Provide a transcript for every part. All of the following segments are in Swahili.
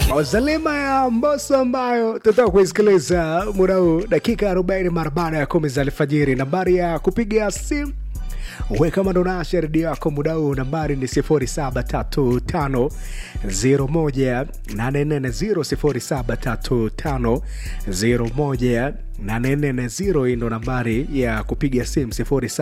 Zalima ya Mbosso ambayo tutaka kuisikiliza muda huu dakika 40 mara baada ya kumi za alfajiri. Nambari ya kupiga simu we kama ndo nasha redio yako muda huu, nambari ni 0735018440 0735018440. Hii ndo nambari ya kupiga simu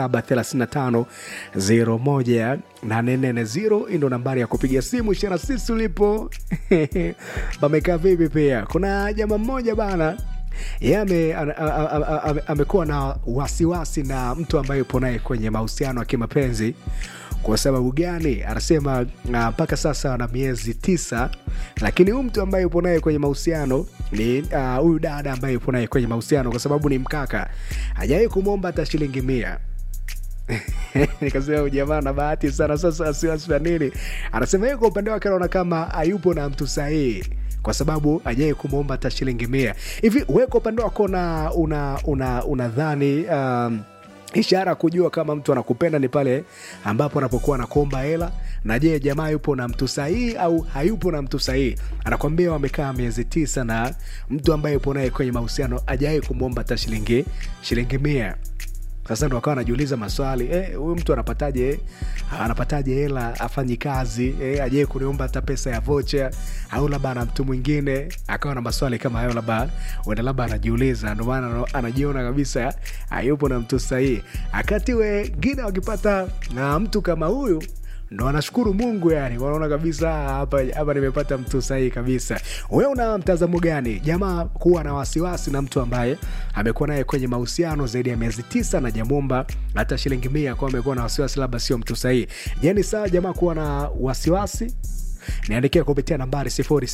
0735018440. Hii ndo nambari ya kupiga simu. Ishara sisi ulipo pamekaa vipi? Pia kuna jamaa mmoja bana yeye ame- a- a- a- a- amekuwa na wasiwasi na mtu ambaye yupo naye kwenye mahusiano ya kimapenzi. Kwa sababu gani? Anasema ah, mpaka sasa ana miezi tisa, lakini huyu mtu ambaye yupo naye kwenye mahusiano ni ah, huyu dada ambaye yupo naye kwenye mahusiano, kwa sababu ni mkaka, hajawahi kumwomba hata shilingi mia nikasema huyu jamaa na bahati sana. Sasa wasiwasi wa nini? Anasema yeye kwa upande wake anaona kama hayupo na mtu sahihi kwa sababu ajai kumwomba hata shilingi mia hivi. We kwa upande wako una una una unadhani um, ishara ya kujua kama mtu anakupenda ni pale ambapo anapokuwa anakuomba hela? Na je, jamaa yupo na mtu sahihi au hayupo na mtu sahihi? Anakwambia wamekaa miezi tisa na mtu ambaye yupo naye kwenye mahusiano ajai kumwomba hata shilingi shilingi mia sasa ndo akawa anajiuliza maswali eh, huyu mtu anapataje anapataje hela afanyi kazi eh, ajai kuniomba hata pesa ya vocha au labda ana mtu mwingine akawa na maswali kama hayo labda uenda labda anajiuliza ndo maana ana- anajiona kabisa hayupo na mtu sahihi akati wengine wakipata na mtu kama huyu ndo anashukuru mungu yani wanaona kabisa "Ah, hapa hapa nimepata mtu sahihi kabisa we una mtazamo gani jamaa kuwa na wasiwasi na mtu ambaye amekuwa naye kwenye mahusiano zaidi ya miezi tisa na jamwomba hata shilingi mia kwa amekuwa na wasiwasi labda sio mtu sahihi je ni sawa jamaa kuwa na wasiwasi niandikia kupitia nambari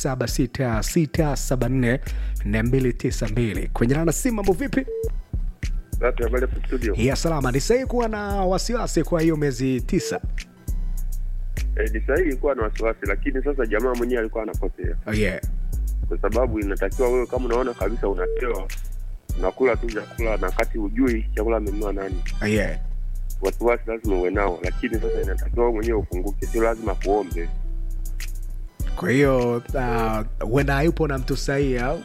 0766744292 kwenye nana simu mambo vipi Safi, habari hapo studio. ya salama ni sahihi kuwa na wasiwasi kwa hiyo miezi tisa Eh, ni sahihi kuwa na wasiwasi, lakini sasa jamaa mwenyewe alikuwa anakosea, oh, yeah. kwa sababu inatakiwa wewe kama unaona kabisa unapewa unakula tu chakula na wakati hujui chakula amenunua nani, Oh, yeah. wasiwasi lazima uwe nao, lakini sasa inatakiwa wewe mwenyewe ufunguke, sio lazima kuombe. kwa hiyo ah, huenda hayupo na mtu sahihi au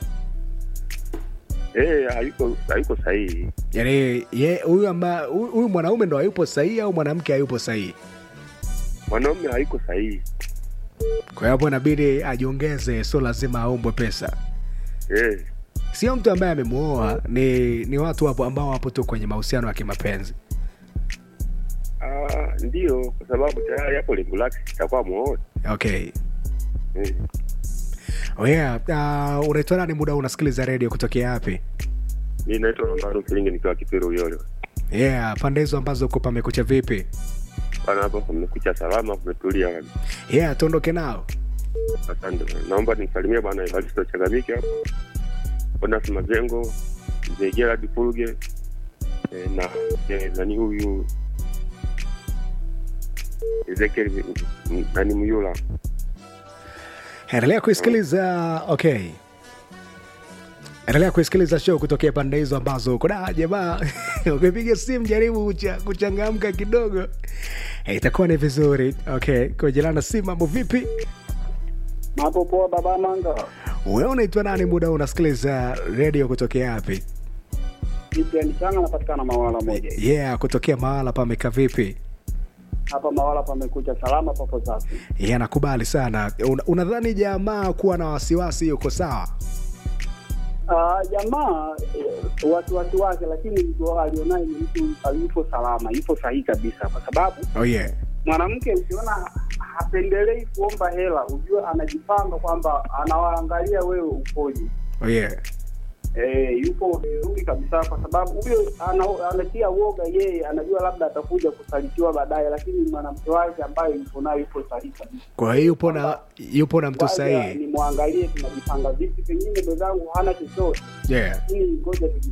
Eh, hayuko hayuko sahihi. yani ye huyu amba huyu huyu mwanaume ndo hayupo sahihi au mwanamke hayupo sahihi Mwanaume hayuko sahihi. kwa hiyo hapo inabidi ajiongeze sio lazima aombwe pesa Eh, sio mtu ambaye amemwoa ni ni watu wapo ambao wapo tu kwenye mahusiano ya kimapenzi ah, ndio kwa sababu tayari hapo lengo lake itakuwa muoe. okay Eh, oh yeah. uh, unaitwa nani muda huu unasikiliza redio kutokea wapi mimi naitwa Rombaro Kilingi nikiwa Kipero Uyole. yeah pande hizo ambazo uko pamekucha vipi Bana, hapo kumekucha salama, kumetulia kabisa. yeah tuondoke nao Asante. Naomba nimsalimie bwana Evaristo Chagamike hapo. Bonas Mazengo, Mzee Gerard Fulge eh, na eh, nani huyu Ezekiel M- M- nani Muyula. endelea kuisikiliza okay endelea kuisikiliza show kutokea pande hizo ambazo uko da jamaa ukipiga simu jaribu kucha, kuchangamka kidogo Eh, itakuwa ni vizuri okay kujelana simu mambo vipi Mambo poa baba Manga. wewe unaitwa nani muda huu unasikiliza redio kutokea wapi Ibrahim Changa anapatikana Mawala moja. yeah kutokea mahala pameka vipi Hapa Mawala pamekucha salama papo safi. yeah nakubali sana Una- unadhani jamaa kuwa na wasiwasi yuko sawa Ah, jamaa eh, wasiwasi wake, lakini mtu alionaye ni mtu yupo salama, yupo sahihi kabisa, kwa sababu oh yeah mwanamke ukiona hapendelei kuomba hela, ujue anajipanga kwamba anawaangalia wewe ukoje. oh yeah E, yupo vizuri kabisa, kwa sababu huyo ana- anatia uoga yeye, anajua labda atakuja kusalitiwa baadaye, lakini mwanamke wake ambaye yupo naye yupo sahihi kabisa. kwa hiyo yupo na yupo na mtu Waja sahihi nimwangalie tunajipanga vipi, pengine mwenzangu hana chochote, yeah lakini ngoja tuji